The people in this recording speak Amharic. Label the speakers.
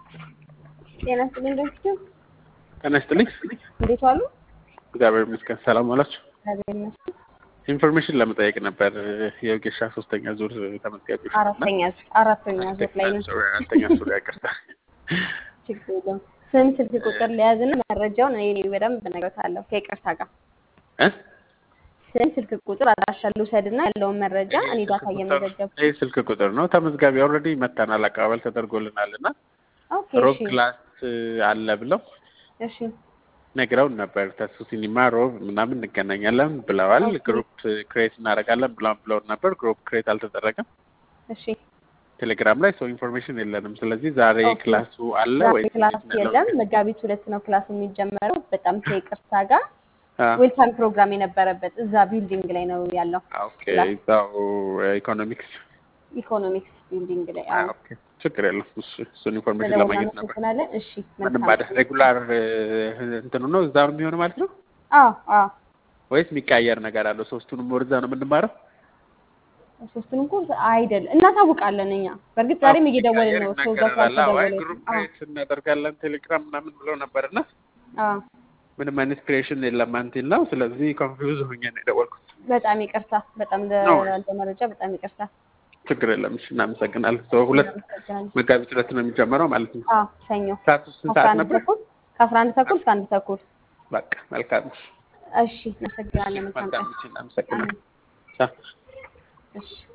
Speaker 1: ጤና ይስጥልኝ ዶክተር
Speaker 2: ጤና ይስጥልኝ።
Speaker 1: እንዴት ዋሉ?
Speaker 2: እግዚአብሔር ይመስገን። ሰላም ዋላችሁ?
Speaker 1: እግዚአብሔር ይመስገን።
Speaker 2: ኢንፎርሜሽን ለመጠየቅ ነበር። የወጌሻ ሶስተኛ ዙር ተመዝጋቢዎች
Speaker 1: አራተኛ አራተኛ ዙር ላይ ነው።
Speaker 2: አራተኛ ዙር ያቀርታ
Speaker 1: ችግር የለውም። ስም ስልክ ቁጥር ለያዝና መረጃውን እኔ በደንብ እነግርሃለሁ ከይቅርታ ጋር ስም ስልክ ቁጥር አድራሻ ልውሰድና ያለውን መረጃ እኔ ዳታ እየመዘገብኩ
Speaker 2: ይህ ስልክ ቁጥር ነው። ተመዝጋቢ ኦልሬዲ መተናል፣ አቀባበል ተደርጎልናል እና
Speaker 1: ኦኬ
Speaker 2: ሮብ
Speaker 1: እሺ
Speaker 2: ክላስ አለ ብለው
Speaker 1: እሺ
Speaker 2: ነግረውን ነበር። ተሱ ሲኒማ ሮብ ምናምን እንገናኛለን ብለዋል።
Speaker 1: ኦኬ።
Speaker 2: ግሩፕ ክሬት እናደርጋለን ብለው ብለውን ነበር። ግሩፕ ክሬት አልተደረገም
Speaker 1: እሺ
Speaker 2: ቴሌግራም ላይ ሰው ኢንፎርሜሽን የለንም። ስለዚህ ዛሬ
Speaker 1: ኦኬ።
Speaker 2: ክላሱ አለ
Speaker 1: ዛሬ
Speaker 2: ወይ?
Speaker 1: ክላስ የለም። መጋቢት ሁለት ነው ክላስ የሚጀመረው። በጣም ከይቅርታ ጋር ዌልካም ፕሮግራም የነበረበት እዛ ቢልዲንግ ላይ ነው ያለው።
Speaker 2: ኦኬ
Speaker 1: ክላስ
Speaker 2: እዛው ኢኮኖሚክስ
Speaker 1: ኢኮኖሚክስ ቢልዲንግ ላይ አዎ።
Speaker 2: ኦኬ ችግር የለም። እሱ እሱን ኢንፎርሜሽን
Speaker 1: ስለሆነ
Speaker 2: ለማግኘት ነበር።
Speaker 1: እናመሰግናለን። እሺ
Speaker 2: ምንም
Speaker 1: መልካም
Speaker 2: ማለት ሬጉላር እንትኑ ነው እዛ ነው የሚሆነው ማለት ነው
Speaker 1: አዎ አዎ
Speaker 2: ወይስ የሚቀያየር ነገር አለው? ሶስቱንም ወር እዛ ነው የምንማረው?
Speaker 1: ሶስቱንም ኮርስ አይደል እናሳውቃለን እኛ በእርግጥ ዛሬም እየደወልን ነው ሰው ጋር
Speaker 2: ይናገራል። አዎ፣ አይ
Speaker 1: ስላልተደወለ
Speaker 2: ግሩፕ
Speaker 1: አዎ
Speaker 2: ክሬት እናደርጋለን ቴሌግራም ምናምን ብለው ነበርና
Speaker 1: አዎ
Speaker 2: ምንም አይነት ክሬሽን የለም አንቲል ነው። ስለዚህ ኮንፊውዝ ሆኜ ነው የደወልኩት።
Speaker 1: በጣም ይቅርታ በጣም
Speaker 2: ነው
Speaker 1: ላልተ መረጃ በጣም ይቅርታ
Speaker 2: ችግር የለም። እሺ እናመሰግናለን። ሰው ሁለት
Speaker 1: እናመሰግናለን
Speaker 2: መጋቢት ሁለት ነው የሚጀመረው ማለት ነው።
Speaker 1: አዎ ሰኞ
Speaker 2: ሰዓቱ ስንት
Speaker 1: ከአስራ
Speaker 2: ሰዓት
Speaker 1: አንድ
Speaker 2: ነበር?
Speaker 1: ተኩል ከአስራ አንድ ተኩል እስከ አንድ ተኩል
Speaker 2: በቃ መልካም።
Speaker 1: እሺ እናመሰግናለን መልካም
Speaker 2: መልካም።
Speaker 1: ቀን
Speaker 2: እሺ እናመሰግናለን።
Speaker 1: አሜን
Speaker 2: ቻው።
Speaker 1: እሺ